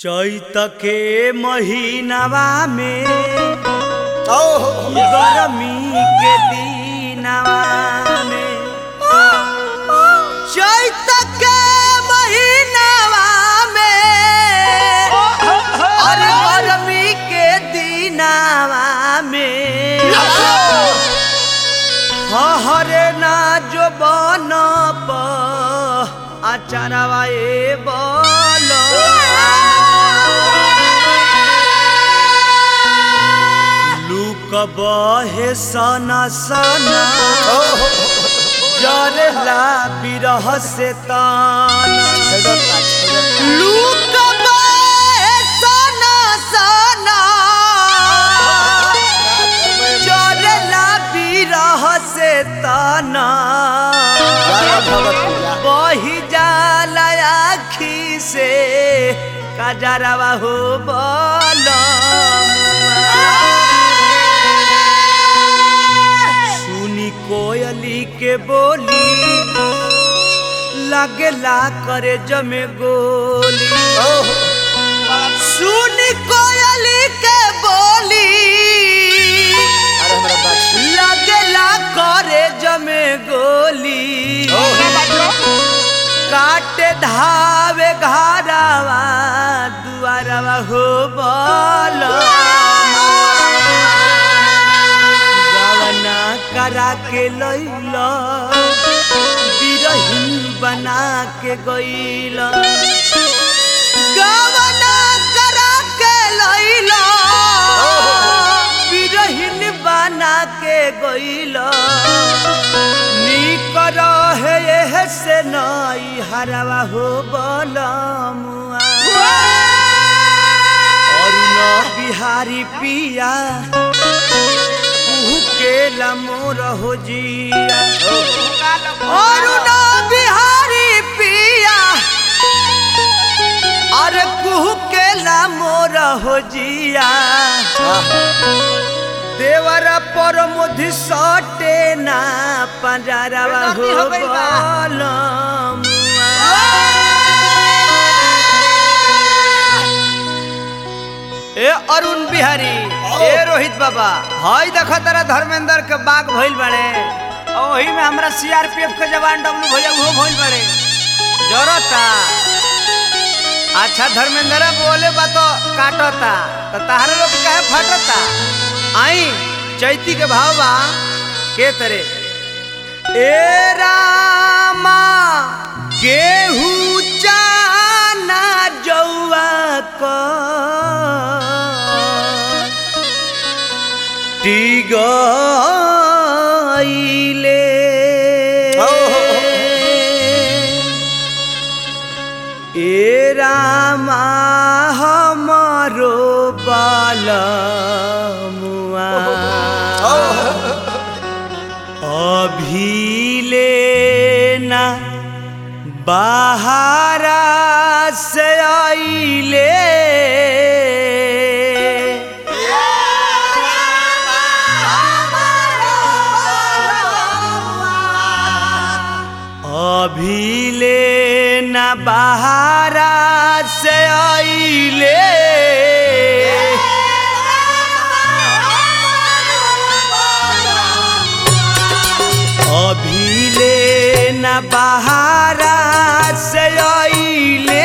चैत के महीनावा में ओहो गरमी के दिनवा में चैत के महीनावा में अरे गरमी के दिनवा में हरे ना जो बन आचारवा ए बोलो लूक बहे सना सना ओहो जरला बिरह से ताना लूक बहे सना सना जरला बिरह से ताना बही जाला आखी से कजरवा हो सुनी कोयली के बोली लगला करे जमे गोली सुनी कोयली के बोली लगला करे जमे गोली काटे धावे घारावा दुआरवा हो बोलो गवना करा के लैला बिरही बना के गईला गवना करा के लैला बिरहिन बना के गईला निक रहे एह से नई हरवा हो बलमुआ अरुण बिहारी पिया कुहू के मोर हो जिया अरुण बिहारी पिया अरे कुहू के मोर हो जिया देवर पर मुधि सटे ना पंजरवा हो ए अरुण बिहारी ए रोहित बाबा हई देख तारा धर्मेंद्र के बाग भइल बड़े ओही में हमरा सीआरपीएफ के जवान डब्लू भैया वो भइल बड़े जरता अच्छा धर्मेंद्र बोले बा तो काटता तो तहरे लोग कहे फटता आई चैती के भाव बा के तरे ए रामा गेहूं चाना जौआ को टिगइले ए रामा हमरो बालमुआ अभिले ना बाहरा से आइले अभिले ना बाहरा से आइले अभिले न बहारा से आइले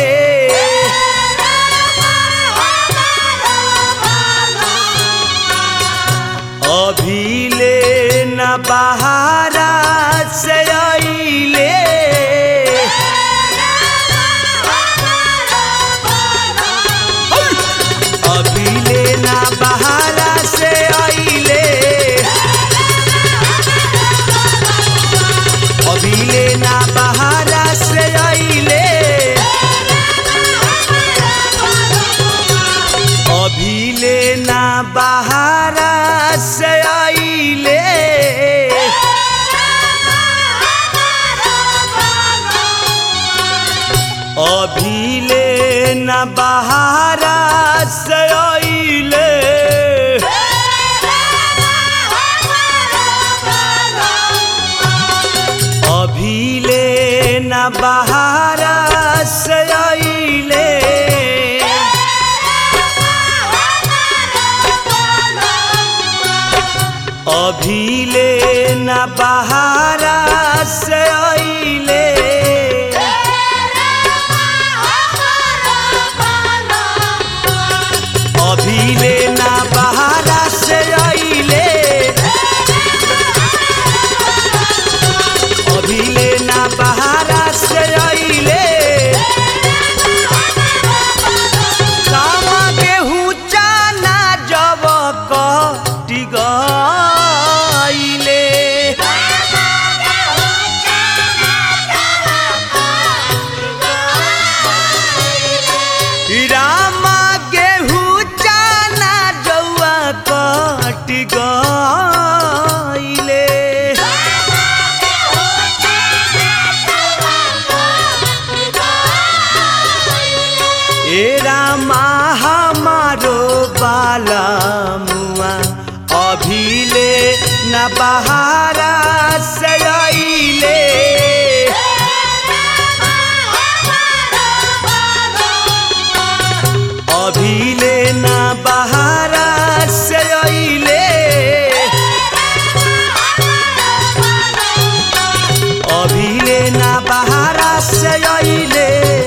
अभिले न बहारा से आइले अभिले न बहारा से आइले अभिले ना बहारा से आइले अभिले ना बहारा से आइले अभिले ना बहारा से आइले अभिले न बहारा से आइले बहारा से अइले अभिले ना बहारा से अइले अभिले ना बहारा से अइले कामा गेहूं चाना जब कटी गइले रामा गेहूं चाना जौआ कटी गइले ए रामा हमारो बाला मुआ अभिले न बहारा से अइले अभिले न बहारा से अइले अभिले न बहारा से अइले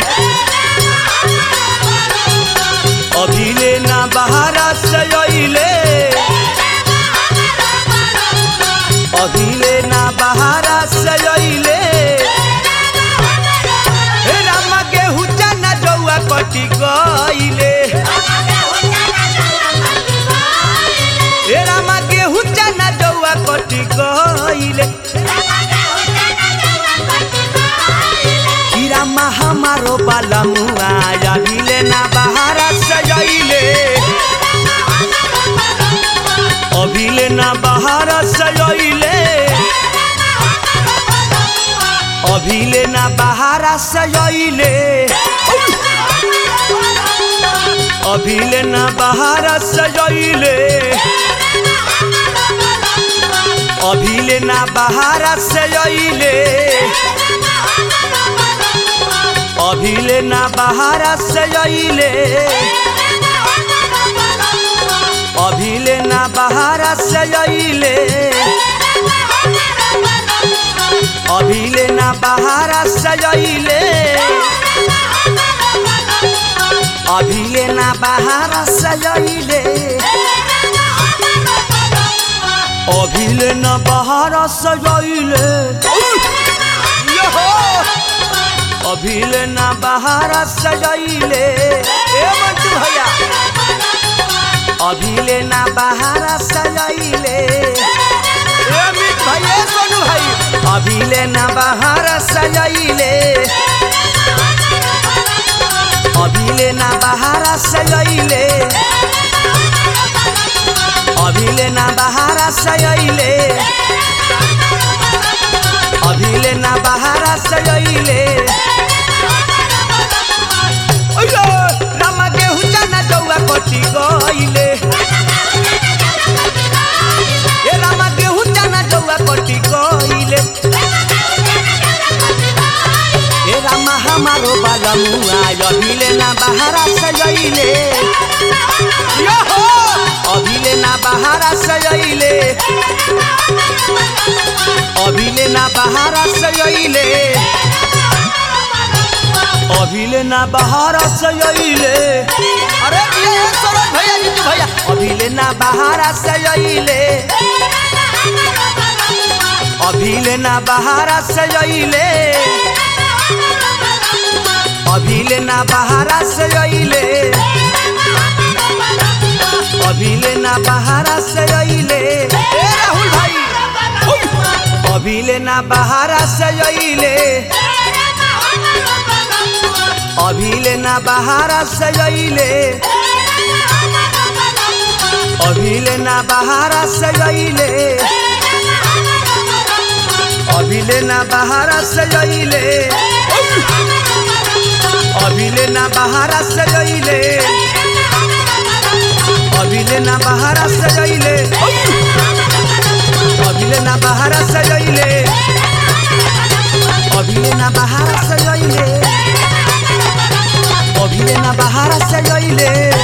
अभिले ना बहारा से अइले अभिले ना बहारा से अइले हे राम गेहूं चना जौआ कटी गइले हे राम गेहूं चना जौआ कटी गइले हीरा मा हमारो बाला मुआ अभिले ना बहारा से अइले अभिले ना बहारा से अइले अभिले ना बहारा से अइले अभिले ना बहारा से अइले अभिले ना बहारा से अइले अभिले ना बहारा से अइले अभिले ना बहारा से अइले अभिले ना बहारा से अइले अभिले ना बहारा से अइले अभिले ना बहारा से अइले अभिले ना बहारा से अइले ए मंटू भैया अभिले ना बहारा से अइले ए अमित भाई ए सोनू भाई अभिले ना बहारा से अइले अभिले ना बहारा से अइले अभिले ना बहारा से अइले अभिले ना बहारा से अइले ओयो रामा गेहूं चना जौआ कटी गइले ए रामा गेहूं चना जौआ कटी गइले ए रामा हमारो बाला मुआ अभिले ना बहारा से अइले यो हो अभिले ना बहारा से अइले अभिले ना बहारा से अइले अभिले ना बहारा से अइले अरे ये ये सरोज भैया जीतू भैया अभिले ना बहारा से अइले अभिले ना बहारा से अइले अभिले ना बहारा से अइले अभिले ना बहारा से अइले ए राहुल भाई अभिले ना बहारा से अइले अभिले ना बहारा से अइले अभिले ना बहारा से अइले अभिले ना बहारा से अइले अभिले ना बहारा से अइले अभिले ना बहारा से अइले अभिले ना बहारा से अइले अभिले ना बहारा से अइले अभिले ना बहारा से अइले